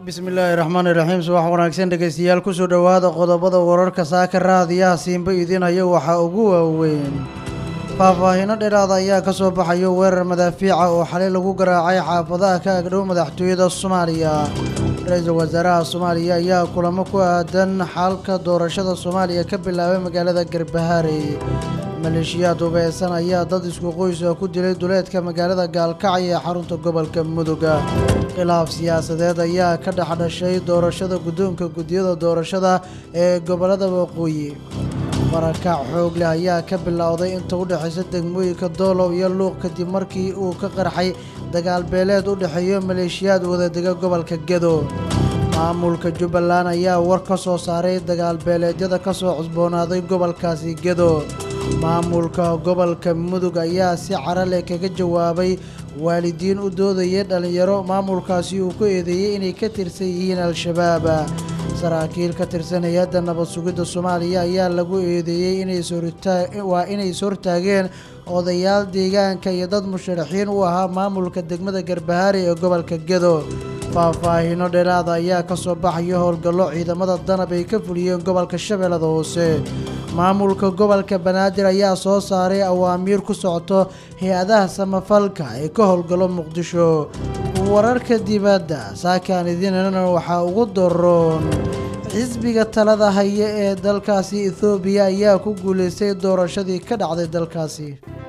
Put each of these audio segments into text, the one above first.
bismillaahi raxmaani raxiim subax wanaagsan dhegeystayaal kusoo dhowaada qodobada wararka saaka raadiyaha siinba idinaya waxaa ugu waaweyn faahfaahino dheeraada ayaa ka soo baxayo weerar madaafiica oo xalay lagu garaacay xaafadaha ka agdhow madaxtooyada soomaaliya ra-iisul wasaaraha soomaaliya ayaa kulamo ku aadan xalka doorashada soomaaliya ka bilaabay magaalada garbahaare maleeshiyaad hubeysan ayaa dad isku qoysa ku dilay duleedka magaalada gaalkacyo ee xarunta gobolka muduga khilaaf siyaasadeed ayaa ka dhex dhashay doorashada guddoonka guddiyada doorashada ee gobolada waqooyi barakac xoog leh ayaa ka bilowday inta u dhexaysa degmooyinka doolow iyo luuq kadib markii uu ka qarxay dagaal beeleed u dhexeeyo maleeshiyaad wadadega gobolka gedo maamulka jubbaland ayaa war ka soo saaray dagaal beeleedyada ka soo cusboonaaday gobolkaasi gedo maamulka gobolka mudug ayaa si cara leh kaga jawaabay waalidiin u doodayay dhallinyaro maamulkaasi uu ku eedeeyey inay ka tirsan yihiin al-shabaab saraakiil ka tirsan hay-adda nabad sugidda soomaaliya ayaa lagu eedeeyey waa inay ishortaageen odayaal deegaanka iyo dad musharaxiin u ahaa maamulka degmada garbahaare ee gobolka gedo faahfaahino dheeraada ayaa ka soo baxaya howlgallo ciidamada danab ay ka fuliyeen gobolka shabeellada hoose maamulka gobolka banaadir ayaa soo saaray awaamiir ku socoto hay-adaha samafalka ee ka howlgallo muqdisho wararka dibadda saakaan idinana waxaa ugu daroon xisbiga talada haya ee dalkaasi ethoobiya ayaa ku guuleystay doorashadii ka dhacday dalkaasi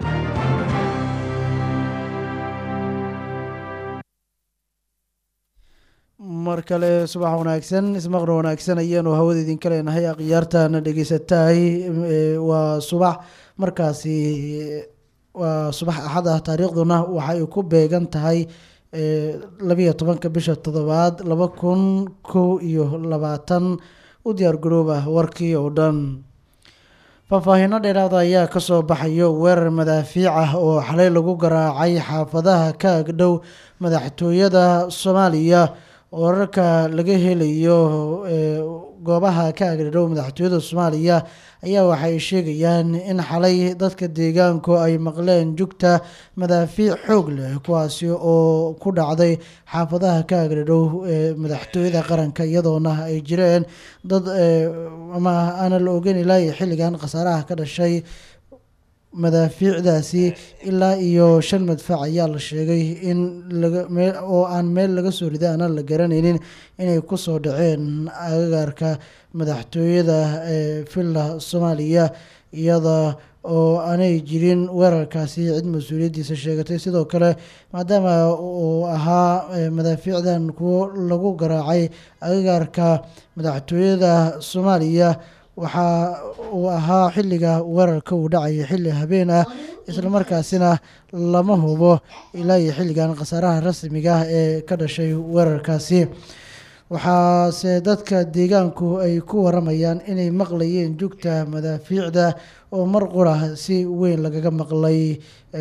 mar kale subax wanaagsan ismaqna wanaagsan ayaanu hawada idinka leenahay akhyaartana dhegeysatahay waa subax markaasi waa subax axad ah taariikhduna waxay ku beegan tahay labiyo tobanka bisha toddobaad laba kun kow iyo labaatan u diyaar garoob ah warkii oo dhan faahfaahino dheeraada ayaa kasoo baxayo weerar madaafiic ah oo xalay lagu garaacay xaafadaha ka agdhow madaxtooyada soomaaliya wararka laga helayo goobaha ka agdhow madaxtooyada soomaaliya ayaa waxay sheegayaan in xalay dadka deegaanku ay maqleen jugta madaafiic xoog leh kuwaasi oo ku dhacday xaafadaha ka agdhow madaxtooyada qaranka iyadoona ay jireen dad ama aana la ogeyn ilaa xilligan khasaaraha ka dhashay madaafiicdaasi ilaa iyo shan madfac ayaa la sheegay in oo aan meel laga soo riday aanan la garanaynin inay kusoo dhaceen agagaarka madaxtooyada ee villa soomaaliya iyada oo aanay jirin weerarkaasi cid mas-uuliyaddiisa sheegatay sidoo kale maadaama uu ahaa madaafiicdan kuwo lagu garaacay agagaarka madaxtooyada soomaaliya waxaa uu ahaa xilliga weerarka uu dhacaya xilli habeen ah islamarkaasina lama hubo ilaa iyo xilligan khasaaraha rasmiga ah ee ka dhashay weerarkaasi waxaase dadka deegaanku ay ku waramayaan inay maqlayeen jugta madaafiicda oo mar qura si weyn lagaga maqlay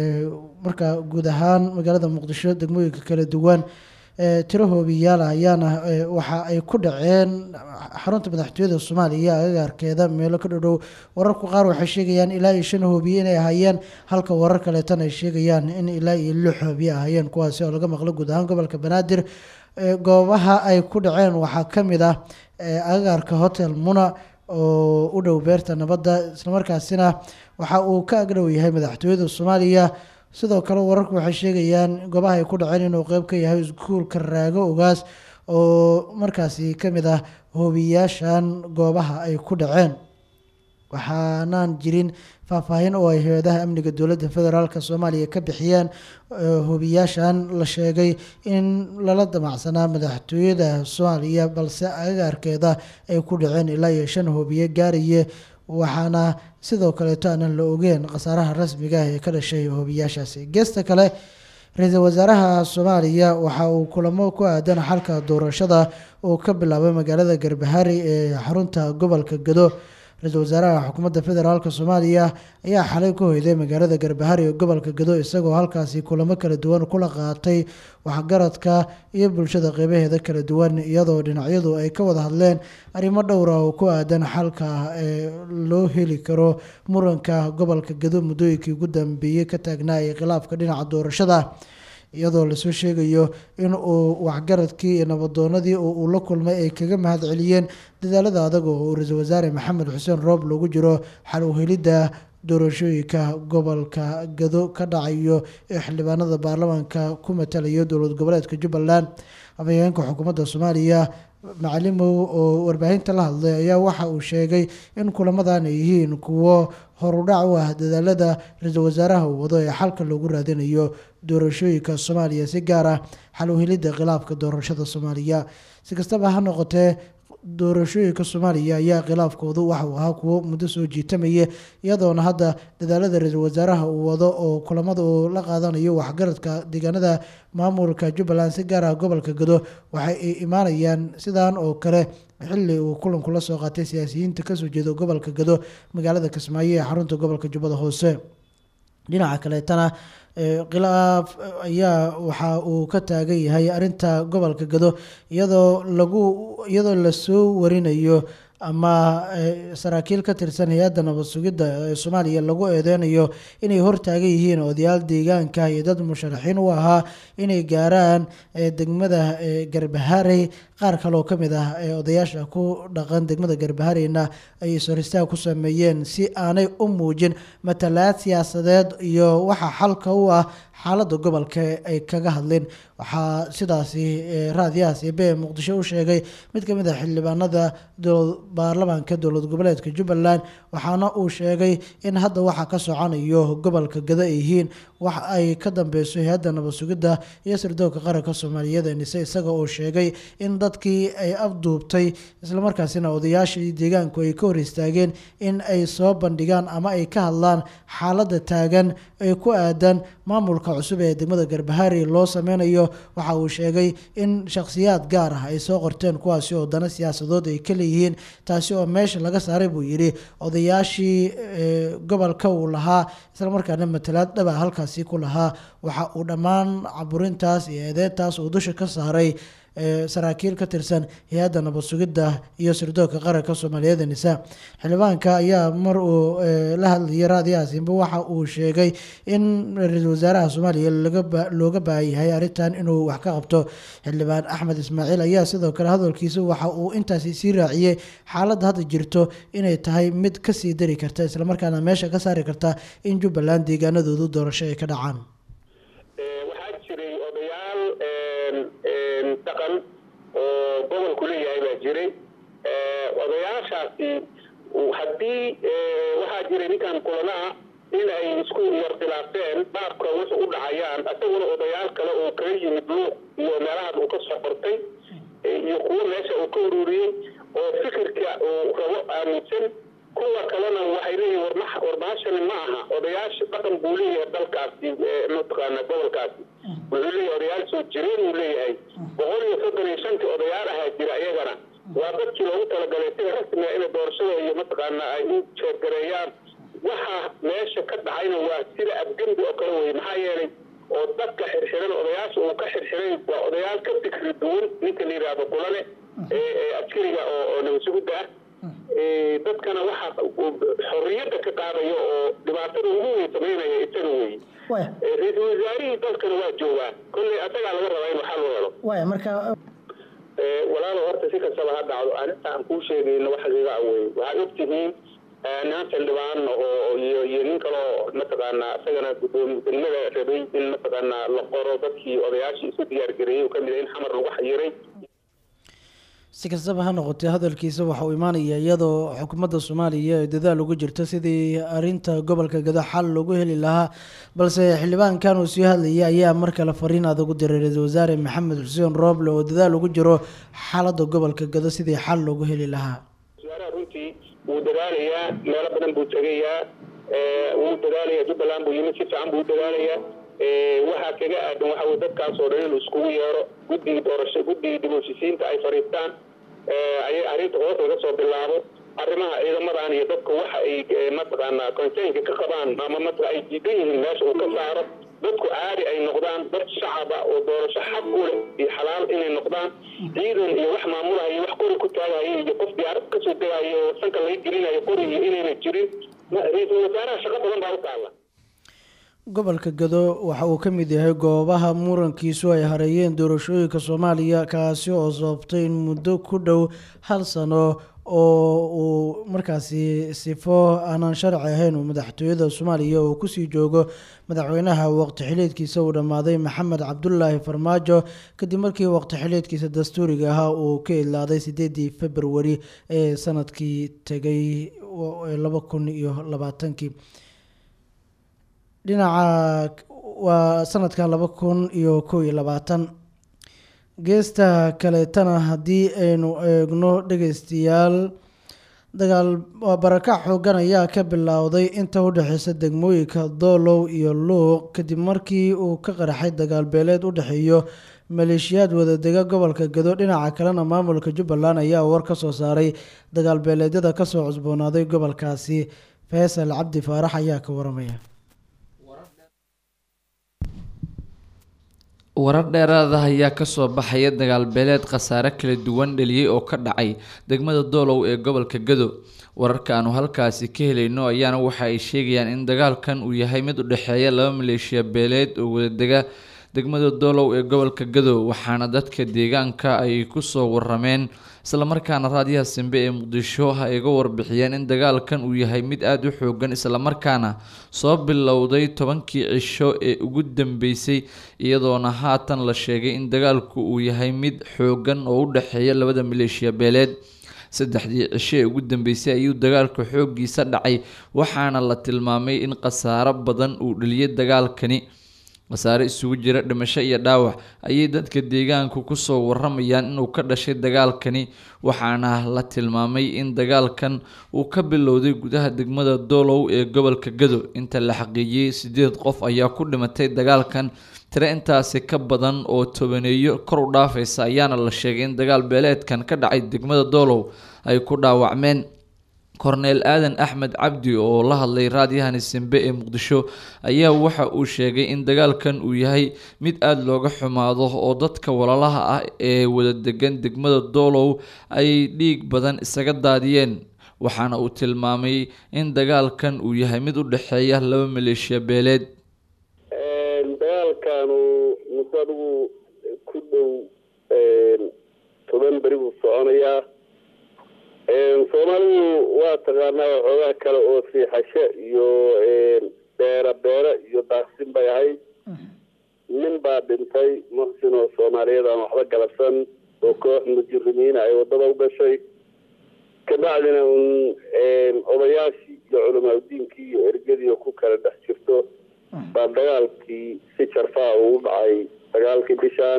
marka guud ahaan magaalada muqdisho degmooyinka kala duwan tiro hoobiyaala ayaana waxa ay ku dhaceen xarunta madaxtooyada soomaaliya agagaarkeeda meelo ka dhodhow wararku qaar waxay sheegayaan ilaa iyo shan hoobiye inay ahaayeen halka warar kaleetana ay sheegayaan in ilaa iyo lix hoobiye ahaayeen kuwaasi oo laga maqlo guud ahaan gobolka banaadir goobaha ay ku dhaceen waxaa ka mid ah agagaarka hotel muna oo u dhow beerta nabadda islamarkaasina waxa uu ka agdhow yahay madaxtooyada soomaaliya sidoo kale wararku waxay sheegayaan goobaha ay ku dhaceen inuu qeyb ka yahay iskuulka raago ogaas oo markaasi ka mid ah hoobiyaashan goobaha ay ku dhaceen waxaanaan jirin faahfaahin oo ay hay-adaha amniga dowladda federaalk soomaaliya ka bixiyeen hoobiyaashan la sheegay in lala damacsanaa madaxtooyada soomaaliya balse agagaarkeeda ay ku dhaceen ilaa iyo shan hoobiye gaaraye waxaana sidoo kaleeto aanan la ogeen khasaaraha rasmiga ah ee ka dhashay hoobiyaashaasi geesta kale ra-iisul wasaaraha soomaaliya waxa uu kulamo ku aadan xalka doorashada oo ka bilaabay magaalada garbahaari ee xarunta gobolka gado ra-iisul wasaaraha xukuumadda federaalk soomaaliya ayaa xalay ku hoyday magaalada garbahari ee gobolka gado isagoo halkaasi kulamo kala duwan kula qaatay waxgaradka iyo bulshada qeybaheeda kala duwan iyadoo dhinacyadu ay ka wada hadleen arrimo dhowra oo ku aadan xalka ee loo heli karo muranka gobolka gado muddooyinkii ugu dambeeyey ka taagnaa ee khilaafka dhinaca doorashada iyadoo lasoo sheegayo in uu waxgaradkii iyo nabadoonadii oo uu la kulmay ay kaga mahad celiyeen dadaalada adag oo uu ra-iisul wasaare maxamed xuseen roob loogu jiro xal u helidda doorashooyinka gobolka gado ka dhacayo ee xildhibaanada baarlamaanka ku matalayo dowlad goboleedka jubbaland afhayeenka xukuumadda soomaaliya macalimow oo warbaahinta la hadlay ayaa waxa uu sheegay in kulamadan ay yihiin kuwo horudhac u ah dadaalada ra-iisul wasaaraha uu wado ee xalka loogu raadinayo doorashooyinka soomaaliya si gaar ah xal u helidda khilaafka doorashada soomaaliya si kastaba ha noqotee doorashooyinka soomaaliya ayaa khilaafkoodu waxa uu ahaa kuwo muddo soo jiitamaya iyadoona hadda dadaalada ra-iisul wasaaraha uu wado oo kulamada uu la qaadanayo waxgaradka deegaanada maamulka jubbaland si gaar ah gobolka gado waxay ay imaanayaan sidan oo kale xili uu kulanku la soo qaatay siyaasiyiinta kasoo jeeda gobolka gado magaalada kismaayo ee xarunta gobolka jubbada hoose dhinaca kaleetana khilaaf ayaa waxa uu ka taagan yahay arrinta gobolka gado iyadoo lagu iyadoo lasoo warinayo ama saraakiil ka tirsan hay-adda nabad sugidda ee soomaaliya lagu eedeynayo inay hortaagan yihiin odayaal deegaanka iyo dad musharaxiin u ahaa inay gaaraan degmada garbaharey qaar kaleoo ka mid ah ee odayaasha ku dhaqan degmada garbahareyna ay isoristaag ku sameeyeen si aanay u muujin matalaad siyaasadeed iyo waxa xalka u ah xaaladda gobolka ay kaga hadleen waxaa sidaasi raadiyahaas ebe muqdisho u sheegay mid ka mid ah xildhibaanada baarlamaanka dowlad goboleedka jubbaland waxaana uu sheegay in hadda waxa ka soconayo gobolka gado ay yihiin wax ay ka dambeyso hay-adda nabad sugidda iyo sirdoonka qaranka soomaaliyeed nise isaga oo sheegay in dadkii ay afduubtay islamarkaasina odayaashii deegaanku ay ka hor istaageen in ay soo bandhigaan ama ay ka hadlaan xaaladda taagan ee ku aadan maamulka cusub ee degmada garbahari loo sameynayo waxa uu sheegay in shakhsiyaad gaar ah ay soo qorteen kuwaasi oo dana siyaasadood ay ka leeyihiin taasi oo meesha laga saaray buu yidhi odayaashii gobolka uu lahaa islamarkaana matalaad dhaba halkaasi ku lahaa waxa uu dhammaan caburintaas iyo eedeyntaas uu dusha ka saaray saraakiil ka tirsan hay-adda nabad sugidda iyo sirdoonka qaranka soomaaliyeed nisa xildhibaanka ayaa mar uu la hadlayay raadiyahaasiinba waxa uu sheegay in ra-iisul wasaaraha soomaaliya looga baahan yahay arrintan inuu wax ka qabto xildhibaan axmed ismaaciil ayaa sidoo kale hadalkiisa waxa uu intaasi sii raaciyey xaaladda hadda jirto inay tahay mid kasii dari karta islamarkaana meesha ka saari karta in jubbaland deegaanadoodu doorasho ay ka dhacaan dhaqan oo gobolku leeyahay baa jiray odayaashaasi haddii waxaa jiray ninkan kulanaha in ay isku yardilaafeen baabka wuxu u dhacayaan isaguna odayaal kale oo kaga yimid luuq iyo meelahaas uu ka soo qortay iyo kuwo meesha uu ka ururiyey oo fikirka uu rabo aaminsan kuwa kalena waxay leeyihin warma warbahashani ma aha odayaasha dhaqan buu leeyahay dalkaasi mataqaana gobolkaasi wuxuu leeyahay odayaal soo jireen uu leeyahay boqol iyo soddon iyo shantii odayaal ahaa jira iyagana waa dadkii loogu talagalay sida rasmiga inay doorashada iyo mataqaana ay u jeergareeyaan waxa meesha ka dhacayna waa sida afgembi oo kale weye maxaa yeelay oo dadka xirxiran odayaasha uu ka xirxiray waa odayaal ka fikri duwan ninka la yidhaahdo kulane ee askariga oo nabadsugudda ah dadkana waxa xorriyadda ka qaadayo oo dhibaatada ugu weyn samaynaya isaga weeye ra-iisul wasaarihii dalkana waa joogaa kolley asagaa laga rabaa inuu xal u helo waya marka walaalo horta si kastaba ha dhacdo arrinta aan kuu sheegayno wax xiga awey waxaad og tihiin niman xildhibaan oo iyo iyo nin kaloo mataqaanaa isagana gudoomi degmada rabay in mataqaanaa la qoro dadkii odayaashii isu diyaargareeyey kamid in xamar lagu xayiray si kastaba ha noqotee hadalkiisa waxa uu imaanaya iyadoo xukuumadda soomaaliya ay dadaal ugu jirto sidii arinta gobolka gado xal loogu heli lahaa balse xildhibaankan uu sii hadlayay ayaa mar kale fariin adag u diray ra-iisul wasaare maxamed xuseen rooble oo dadaal ugu jiro xaaladda gobolka gado sidii xal loogu heli lahaa wasaaraha runtii wuu dadaalayaa meelo badan buu tegayaa wuu dadaalayaa jubbaland buu yimid si fiican buu dadaalayaa waxaa kaga aadan waxa weye dadkaas oo dhan inuu iskugu yeero guddigii doorasho guddigii dib u heshisiinta ay fadhiistaan ayay arrinta hoos laga soo bilaabo arrimaha ciidamadan iyo dadku waxa ay mataqaanaa konseynka ka qabaan ama matqa ay diidan yihiin meesha uu ka saaro dadku caadi ay noqdaan dad shacaba oo doorasho xaq u leh iyo xalaal inay noqdaan ciidan iyo wax maamulaha iyo wax qori ku taagayo iyo qof diyaarad kasoo degayo oo sanka laga gelinayo qori iyo inayna jirin ra-iisul wasaaraha shaqo badan baa u taalla gobolka gado waxa uu ka mid yahay goobaha murankiisu ay hareeyeen doorashooyinka soomaaliya kaasi oo sababtay in muddo ku dhow hal sano oo uu markaasi sifo aanan sharci ahayn uu madaxtooyada soomaaliya uu kusii joogo madaxweynaha waqti xileedkiisa uu dhammaaday maxamed cabdulaahi farmaajo kadib markii waqti xileedkiisa dastuuriga ahaa uu ka idlaaday sideedii februari ee sanadkii tegay laba kun iyo labaatankii dhinaca waa sanadkan laba kun iyo kow iyo labaatan geesta kaleetana haddii aynu eegno dhegeystayaal dagaal waa barakac xoogan ayaa ka bilowday inta u dhexeysa degmooyinka doolow iyo luuq kadib markii uu ka qaraxay dagaal beeleed u dhexeeyo maleeshiyaad wadadega gobolka gado dhinaca kalena maamulka jubbaland ayaa war ka soo saaray dagaal beeleedyada kasoo cusboonaaday gobolkaasi faysal cabdi faarax ayaa ka waramaya warar dheeraada ayaa kasoo baxaya dagaal beeleed khasaare kala duwan dheliyey oo ka dhacay degmada doolow ee gobolka gado wararka aanu halkaasi ka helayno ayaana waxa ay sheegayaan in dagaalkan uu yahay mid u dhexeeya laba maleeshiya beeleed oo wadadega degmada doolow ee gobolka gado waxaana dadka deegaanka ay kusoo warameen islamarkaana raadiyaha simbe ee muqdisho ay ga warbixiyeen in dagaalkan uu yahay mid aada u xoogan islamarkaana soo bilowday tobankii cisho ee ugu dambeysay iyadoona haatan la sheegay in dagaalku uu yahay mid xoogan oo u dhexeeya labada maleeshiya beeleed saddexdii cisho ee ugu dambeysay ayuu dagaalka xooggiisa dhacay waxaana la tilmaamay in khasaaro badan uu dheliyay dagaalkani khasaare isugu jira dhimasho iyo dhaawac ayay dadka deegaanku kusoo waramayaan inuu ka dhashay dagaalkani waxaana la tilmaamay in dagaalkan uu ka bilowday gudaha degmada doolow ee gobolka gado inta la xaqiijiyey sideed qof ayaa ku dhimatay dagaalkan tire intaasi ka badan oo tobaneeyo kor u dhaafaysa ayaana la sheegay in dagaal beeleedkan ka dhacay degmada doolow ay ku dhaawacmeen korneel aadan axmed cabdi oo la hadlay raadiyahani simbe ee muqdisho ayaa waxa uu sheegay in dagaalkan uu yahay mid aada looga xumaado oo dadka walaalaha ah ee wada degan degmada doolow ay dhiig badan isaga daadiyeen waxaana uu tilmaamay in dagaalkan uu yahay mid u dhexeeya laba maleeshiya beeleed dagaalkanu muddo adigu ku dhow toban beri buu soconayaa soomaalidu waa taqaanaa waxoogaa kale oo siixasho iyo beera beero iyo daaqsin bay ahayd nin baa dhintay muxsin oo soomaaliyeed aan waxba galabsan oo koox mujirimiina ay wadada u gashay kabacdina un odayaashii iyo culamaadudiinkii iyo ergadii ku kala dhex jirto baa dagaalkii si jarfaa ugu dhacay dagaalkii bishaan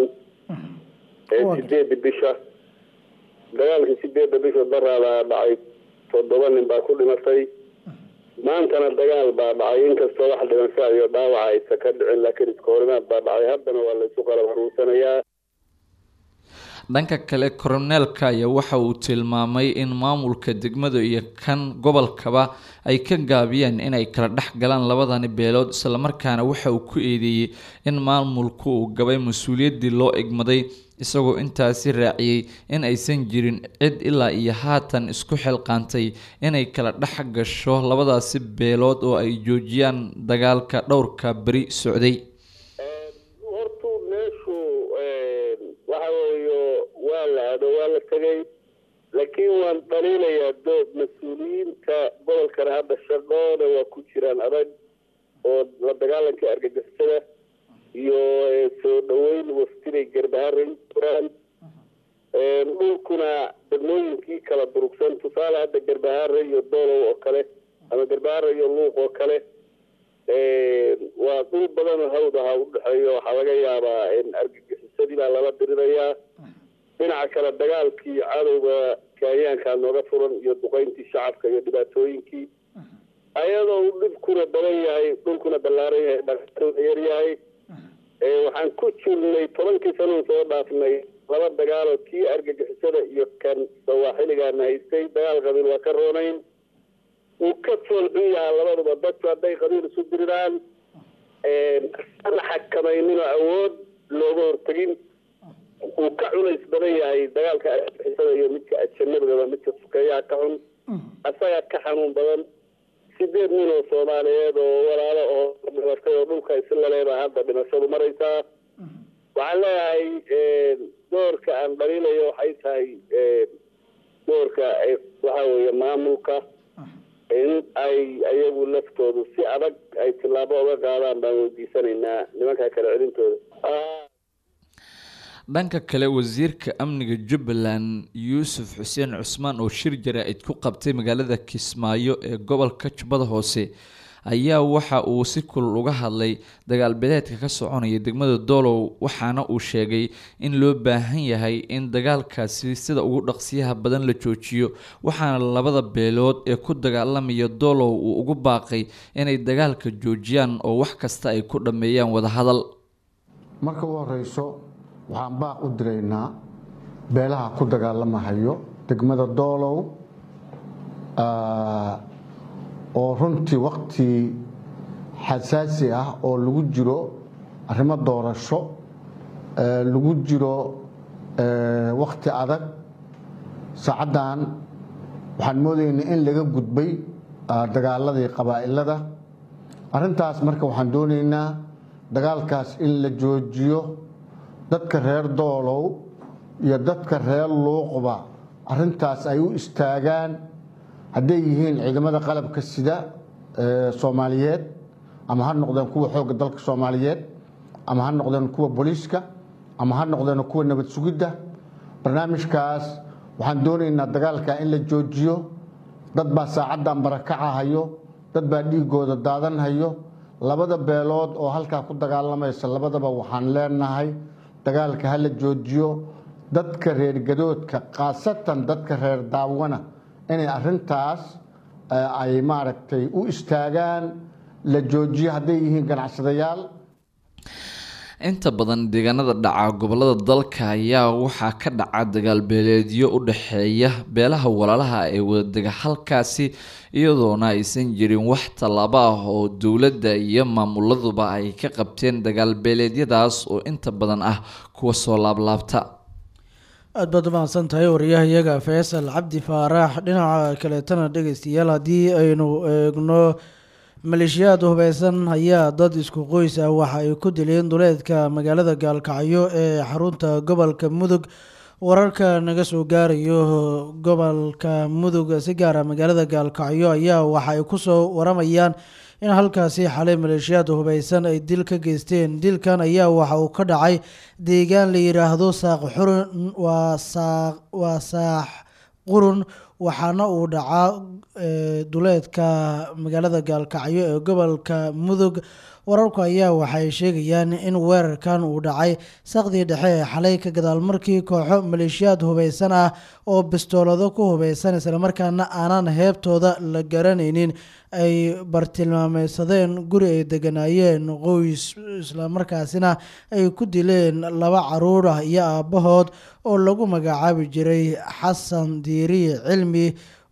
sideedii bisha dagaalkii sideedda bisha daraadaa dhacay toddoba nin baa ku dhimatay maantana dagaal baa dhacay inkastoo wax dhimasho iyo dhaawaca aysa ka dhicin laakiin iska horimaad baa dhacay haddana waa laysu qalab haruursanayaa dhanka kale koroneelka ayaa waxa uu tilmaamay in maamulka degmada iyo kan gobolkaba ay ka gaabiyeen inay kala dhex galaan labadani beelood islamarkaana waxa uu ku eedeeyey in maamulku uu gabay mas-uuliyaddii loo egmaday isagoo intaasi raaciyey in aysan jirin cid ilaa iyo haatan isku xilqaantay inay kala dhex gasho labadaasi beelood oo ay joojiyaan dagaalka dhowrka beri socday hortu meeshu waxa weeyo waa la ado waa la tegay laakiin waan dhaliilayaa doob mas-uuliyiinta gobolkana hadda shaqooda waa ku jiraan adag oo la dagaalanka argagixisada iyo soo dhaweyn waftinay garbaharan jiraan dhulkuna degmooyinkii kala durugsan tusaale hadda garbahaare iyo doolow oo kale ama garbahaare iyo luuq oo kale waa dhul badanoo hawd ahaa udhexeeyo waxaa laga yaabaa argagixisadii baa lala dirirayaa dhinaca kale dagaalkii cadowga kaayaankaa nooga furan iyo duqeyntii shacabka iyo dhibaatooyinkii ayadoo uu dhibkuna badan yahay dhulkuna ballaaran yahay dhaqaatuna yar yahay waxaan ku jirnay tobankii sanuu soo dhaafnay laba dagaaloo kii argagixisada iyo kan sawaaxiligaana haystay dagaal qabiil waa ka roonayn wuu ka fool xun yahaa labaduba dadku hadday qabiil isu diriraan la xakamayninoo awood looga hortegin wuu ka cunays badan yahay dagaalka argagixisada iyo midka ajanabigaba midka sukeeyaha ka xun asagaa ka xanuun badan sideed nin oo soomaaliyeed oo walaalo oo dhibatay oo dhulka islale baa hadda dhimashadu maraysaa waxaan leeyahay doorka aan dhaliilayo waxay tahay doorka waxa weeye maamulka in ay ayagu laftoodu si adag ay tillaabo uga qaadaan baan weydiisanaynaa nimanka kala celintooda dhanka kale wasiirka amniga jubbaland yuusuf xuseen cusmaan oo shir jaraa-id ku qabtay magaalada kismaayo ee gobolka jubbada hoose ayaa waxa uu si kulul uga hadlay dagaal beeleedka ka soconaya degmada doolow waxaana uu sheegay in loo baahan yahay in dagaalkaasi sida ugu dhaqsiyaha badan la joojiyo waxaana labada beelood ee ku dagaalamaya doolow uu ugu baaqay inay dagaalka joojiyaan oo wax kasta ay ku dhammeeyaan wadahadal marka u horeyso waxaan baaq u diraynaa beelaha ku dagaalamahayo degmada doolow oo runtii wakti xasaasi ah oo lagu jiro arrimo doorasho lagu jiro wakti adag saacaddan waxaan moodaynaa in laga gudbay dagaaladii qabaa'ilada arrintaas marka waxaan doonaynaa dagaalkaas in la joojiyo dadka reer doolow iyo dadka reer luuqba arrintaas ay u istaagaan hadday yihiin ciidamada qalabka sida soomaaliyeed ama ha noqdeen kuwa xoogga dalka soomaaliyeed ama ha noqdeen kuwa booliiska ama ha noqdeen kuwa nabad sugidda barnaamijkaas waxaan doonaynaa dagaalka in la joojiyo dad baa saacaddan barakacahayo dad baa dhiigooda daadanhayo labada beelood oo halkaa ku dagaalamaysa labadaba waxaan leenahay dagaalka ha la joojiyo dadka reer gadoodka khaasatan dadka reer daawana inay arintaas ay maaragtay u istaagaan la joojiyo hadday yihiin ganacsadayaal inta badan deegaanada dhaca gobolada dalka ayaa waxaa ka dhaca dagaal beeleedyo u dhexeeya beelaha walaalaha ee wadadega halkaasi iyadoona aysan jirin wax tallaabo ah oo dowladda iyo maamuladuba ay ka qabteen dagaal beeleedyadaas oo inta badan ah kuwa soo laablaabta aad baad umahadsan tahay wariyahayaga faysal cabdi faarax dhinaca kaleetana dhegeystayaal haddii aynu eegno maleeshiyaad hubeysan ayaa dad isku qoys ah waxa ay ku dileen duleedka magaalada gaalkacyo ee xarunta gobolka mudug wararka naga soo gaarayo gobolka mudug si gaara magaalada gaalkacyo ayaa waxa ay kusoo waramayaan in halkaasi xalay maleeshiyaad hubeysan ay dil ka geysteen dilkan ayaa waxa uu ka dhacay deegaan la yidhaahdo saaq xurun waa saaq waa saax qurun waxaana uu dhacaa duleedka magaalada gaalkacyo ee gobolka mudug wararku ayaa waxay sheegayaan in weerarkan uu dhacay saqdii dhexe ee xalay ka gadaal markii kooxo maleeshiyaad hubeysan ah oo bistoolado ku hubeysan islamarkaana aanan heebtooda la garanaynin ay bartilmaameysadeen guri ay deganaayeen qoys islamarkaasina ay ku dileen laba caruur ah iyo aabbahood oo lagu magacaabi jiray xasan diiriye cilmi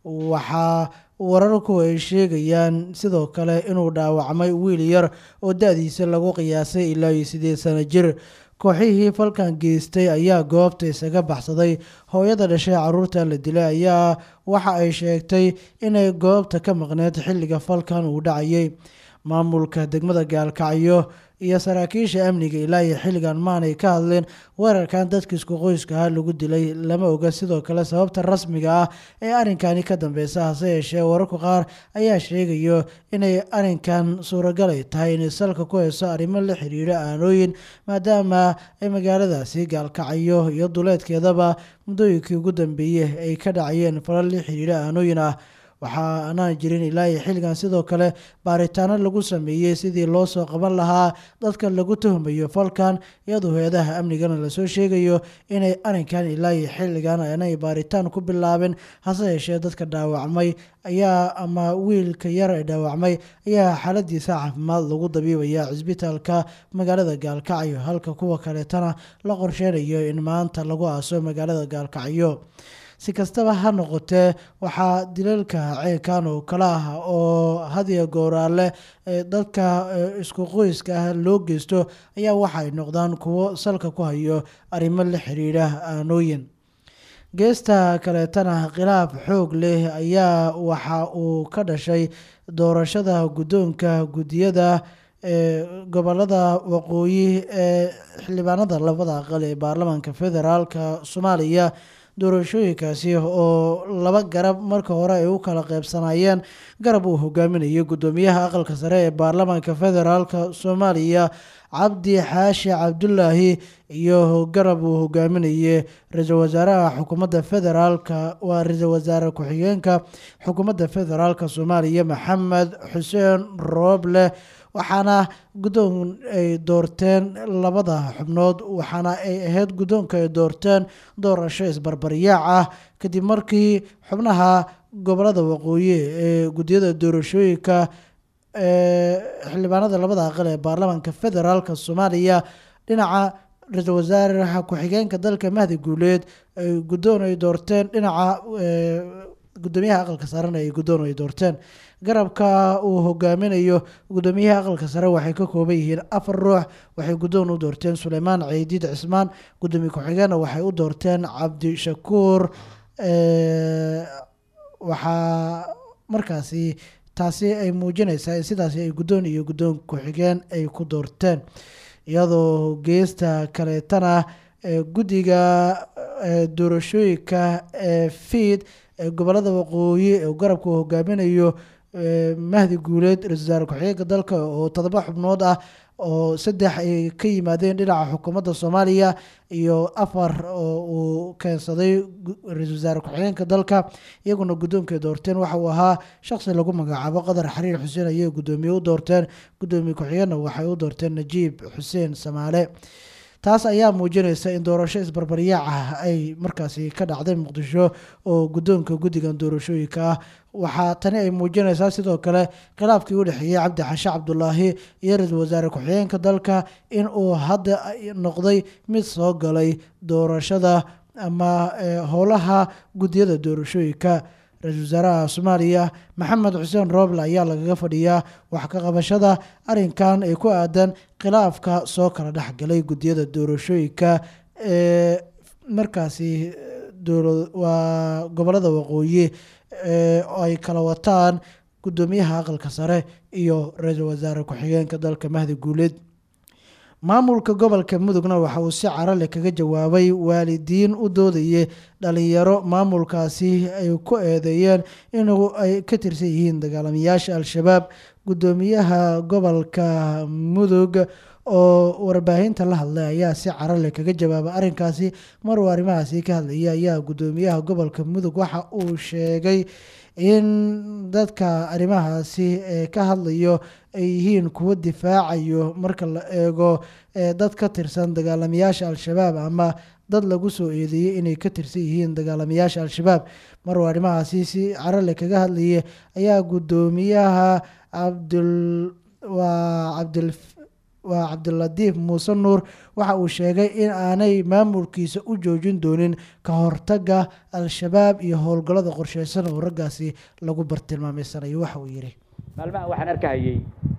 waxaa wararku ay sheegayaan sidoo kale inuu dhaawacmay wiil yar oo da-diisa lagu qiyaasay ilaa iyo sideed sano jir kooxihii falkan geystay ayaa goobta isaga baxsaday hooyada dhashay caruurta la dilay ayaa waxa ay sheegtay inay goobta ka maqneed xilliga falkan uu dhacayay maamulka degmada gaalkacyo iyo saraakiisha amniga ilaa iyo xilligan maanay ka hadleen weerarkan dadka isku qoyska ah lagu dilay lama oga sidoo kale sababta rasmiga ah ee arrinkani ka dambeysa hase yeeshee wararku qaar ayaa sheegayo inay arrinkan suuragal ay tahay inay salka ku heyso arrimo la xiriira aanooyin maadaama ay magaaladaasi gaalkacyo iyo duleedkeedaba muddooyinkii ugu dambeeyey ay ka dhacayeen falal la xiriira aanooyin ah waxaa anaan jirin ilaa iyo xilligan sidoo kale baaritaano lagu sameeyey sidii loo soo qaban lahaa dadka lagu tuhmayo falkan iyadoo hay-adaha amnigana lasoo sheegayo inay arrinkan ilaa iyo xilligan aanay baaritaan ku bilaabin hase yeeshee dadka dhaawacmay ayaa ama wiilka yar ee dhaawacmay ayaa xaaladiisa caafimaad lagu dabiibaya cisbitaalka magaalada gaalkacyo halka kuwa kaleetana la qorsheynayo in maanta lagu aaso magaalada gaalkacyo si kastaba ha noqotee waxaa dilalka ceelkan oo kale ah oo hadiya gooraale dadka isku qoyska ah loo geysto ayaa waxaay noqdaan kuwo salka ku hayo arrimo la xiriira aanooyin geesta kaleetana khilaaf xoog leh ayaa waxa uu ka dhashay doorashada guddoonka guddiyada ee gobolada waqooyi ee xildhibaanada labada aqal ee baarlamaanka federaalka soomaaliya doorashooyinkaasi oo laba garab marka hore ay u kala qeybsanayeen garab uu hogaaminayay guddoomiyaha aqalka sare ee baarlamaanka federaalka soomaaliya cabdi xaashi cabdulaahi iyo garab uu hogaaminayay ra-iisul wasaaraha xukuumadda federaalka waa ra-iisul wasaare ku-xigeenka xukuumadda federaalka soomaaliya maxamed xuseen rooble waxaana guddoon ay doorteen labada xubnood waxaana ay ahayd guddoonka ay doorteen doorasho isbarbaryaac ah kadib markii xubnaha gobolada waqooyi ee guddiyada doorashooyinka ee xildhibaanada labada aqal ee baarlamaanka federaalka soomaaliya dhinaca ra-iisul wasaaraha ku-xigeenka dalka mahdi guuleed ay guddoon ay doorteen dhinaca guddoomiyaha aqalka sarena ay guddoon ay doorteen garabka uu hogaaminayo guddoomiyaha aqalka sare waxay ka kooban yihiin afar ruux waxay guddoon u doorteen suleymaan ciidiid cismaan guddoomiye ku-xigeenna waxay u doorteen cabdishakuur waxaa markaasi taasi ay muujinaysaa in sidaasi ay guddoon iyo guddoon ku-xigeen ay ku doorteen iyadoo geesta kaleetana guddiga doorashooyinka ee fiid ee gobolada waqooyi ee garabka uu hogaaminayo mahdi guuleed ra-isul wasaare ku-xigeenka dalka oo todoba xubnood ah oo saddex ay ka yimaadeen dhinaca xukuumadda soomaaliya iyo afar oo uu keensaday ra-iisul wasaare ku-xigeenka dalka iyaguna guddoonka doorteen waxa uu ahaa shaqsi lagu magacaabo qadar xariir xuseen ayay guddoomiye u doorteen guddoomiye ku-xigeenna waxay u doorteen najiib xuseen samaale taas ayaa muujinaysa in doorasho isbarbaryaac ah ay markaasi ka dhacday muqdisho oo guddoonka guddigan doorashooyinka ah waxaa tani ay muujinaysaa sidoo kale khilaafkii u dhexeeyey cabdi xashe cabdulaahi iyo ra-iisul wasaare ku-xigeenka dalka in uu hadda noqday mid soo galay doorashada ama howlaha guddiyada doorashooyinka ra-iisul wasaaraha soomaaliya maxamed xuseen rooble ayaa lagaga fadhiyaa wax ka qabashada arrinkan ee ku aadan khilaafka soo kala dhexgalay guddiyada doorashooyinka ee markaasi waa gobolada waqooyi ay kala wataan guddoomiyaha aqalka sare iyo ra-iisul wasaare ku-xigeenka dalka mahdi guuleed maamulka gobolka mudugna waxa uu si carale kaga jawaabay waalidiin u doodayay dhalinyaro maamulkaasi ay ku eedeeyeen inuu ay ka tirsan yihiin dagaalamayaasha al-shabaab guddoomiyaha gobolka mudug oo warbaahinta la hadlay ayaa si carale kaga jawaabay arrinkaasi maruu arrimahaasi ka hadlaya ayaa guddoomiyaha gobolka mudug waxa uu sheegay in dadka arrimahaasi ee ka hadlayo ay yihiin kuwo difaacayo marka la eego dad ka tirsan dagaalamayaasha al-shabaab ama dad lagu soo eedeeyey inay ka tirsan yihiin dagaalamayaasha al-shabaab maruu arrimahaasi si carale kaga hadlayay ayaa guddoomiyaha cabdul waa cabdil waa cabdilatiif muuse nuur waxa uu sheegay in aanay maamulkiisa u joojin doonin ka hortaga al-shabaab iyo howlgallada qorsheysan oo raggaasi lagu bartilmaameysanayo waxa uu yidhi maalmahan waxaan arkahayey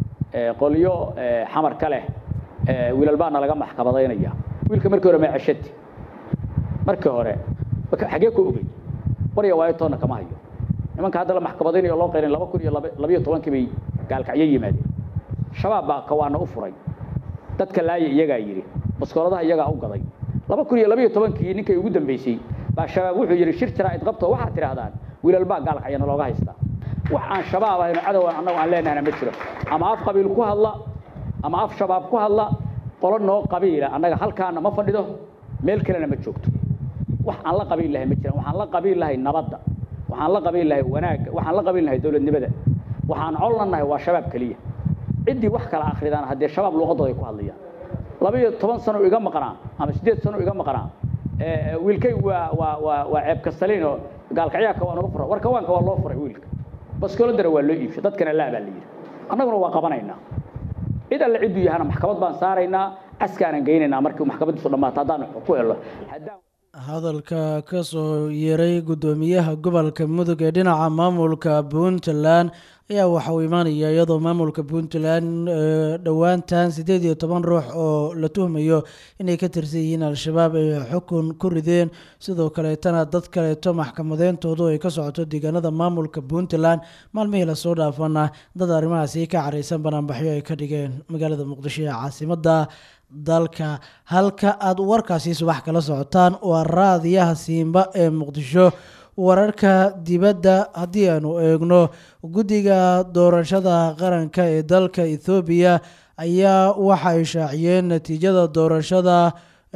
qolyo xamar ka leh wiilal baana laga maxkamadaynaya wiilka markii hore ma ceshati markii hore xagee ku ogey warya waayo toonna kama hayo nimanka hadda la maxkamadaynayo loo qayrin laba kun iyo labayo tobankii bay gaalkacyo yimaadeen shabaab baa kawaana u furay dadka laaya iyagaa yidhi baskooladaha iyagaa u gaday laba kun iyo labayo tobankii ninkay ugu dambeysay baa shabaab wuxuu yidhi shir jiraa idqabto waxaad tidhaahdaan wiilal baa gaalkacyana looga haystaa wax aan shabaab ahayno cadow annagu aan leenahayna ma jiro ama af qabiil ku hadla ama af shabaab ku hadla qolo noo qabiila annaga halkaana ma fadhido meel kalena ma joogto wax aan la qabiil lahay ma jiraan waxaan la qabiil lahay nabadda waxaan la qabiil lahay wanaagga waxaan la qabiil lahay dowladnimada waxaan collannahay waa shabaab keliya ciddii wax kala akridaan haddee shabaab luuqadooda ay ku hadlayaan labaiyo toban sano iga maqnaa ama siddeed sano iga maqnaa wiilkay waa waa waa waa ceeb kastaliin oo gaalkacyaaka waa naga furay war kawaanka waa loo furay wiilka baskooladana waa loo iibshay dadkana laa baa la yidhi annaguna waa qabanaynaa cid alle cidduu yahana maxkamad baan saaraynaa caskaanan geynaynaa markii maxkamadiisu dhammaato haddaan ku helo haddaan hadalka ka soo yeeray guddoomiyaha gobolka mudug ee dhinaca maamulka puntland ayaa waxa uu imaanaya iyadoo maamulka puntland dhowaantan siddeed iyo toban ruux oo la tuhmayo inay ka tirsan yihiin al-shabaab ay xukun ku rideen sidoo kaleetana dad kaleeto maxkamadeyntoodu ay ka socoto deegaanada maamulka puntland maalmihii lasoo dhaafana dad arrimahaasi ka careysan banaanbaxyo ay ka dhigeen magaalada muqdisho ee caasimada dalka halka aada warkaasi subax kala socotaan waa raadiyaha siimba ee muqdisho wararka dibadda haddii aanu eegno guddiga doorashada qaranka ee dalka ethoobiya ayaa waxa ay shaaciyeen natiijada doorashada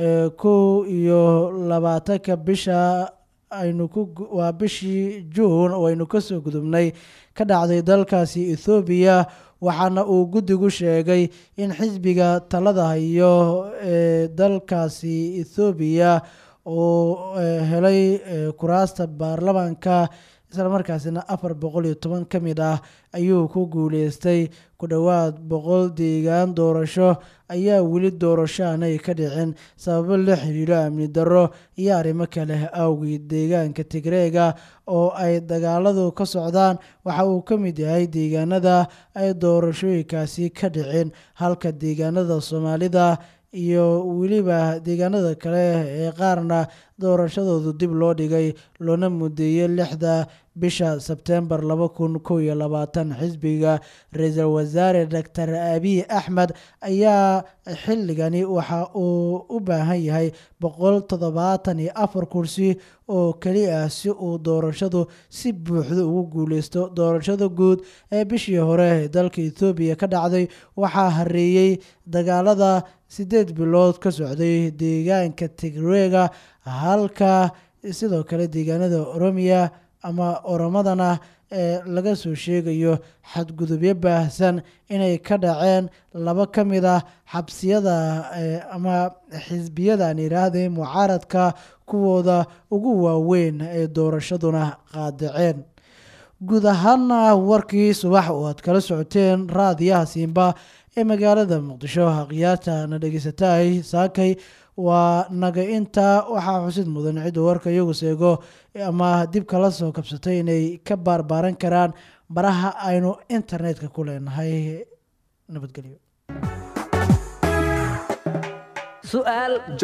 kow iyo labaatanka bisha aynu ku waa bishii juun oo aynu kasoo gudubnay ka dhacday dalkaasi ethoobiya waxaana uu guddigu sheegay in xisbiga talada hayo ee dalkaasi ethoobiya uu helay kuraasta baarlamaanka isla markaasina afar boqol iyo toban ka mid ah ayuu ku guuleystay ku dhowaad boqol deegaan doorasho ayaa weli doorasho aanay ka dhicin sababo la xiriiro amni darro iyo arrimo kale awgeed deegaanka tigreega oo ay dagaaladu ka socdaan waxa uu ka mid yahay deegaanada ay doorashooyinkaasi ka dhicin halka deegaanada soomaalida iyo weliba deegaanada kale ee qaarna doorashadoodu dib loo dhigay loona mudeeyey lixda bisha sebtembar laba kun kow iyo labaatan xisbiga ra-iisul wasaare doctor abiy axmed ayaa xilligani waxa uu u baahan yahay boqol toddobaatan iyo afar kursi oo keli ah si uu doorashadu si buuxda ugu guuleysto doorashada guud ee bishii hore ee dalka ethoobiya ka dhacday waxaa hareeyey dagaalada siddeed bilood ka socday deegaanka tigreega halka sidoo kale deegaanada oromiya ama oromadana ee laga soo sheegayo xadgudubyo baahsan inay ka dhaceen laba ka mid ah xabsiyada ama xisbiyadan yidhaahday mucaaradka kuwooda ugu waaweyn ee doorashaduna qaadaceen guud ahaana warkii subax oo aad kala socoteen raadiyaha siimba ee magaalada muqdisho hakhyaata na dhegeysataay saakay waa naga intaa waxaa xusid mudan cidda warka iyagu seego ama dib kala soo kabsatay inay ka baarbaaran karaan baraha aynu internetka ku leenahay nabadgelyo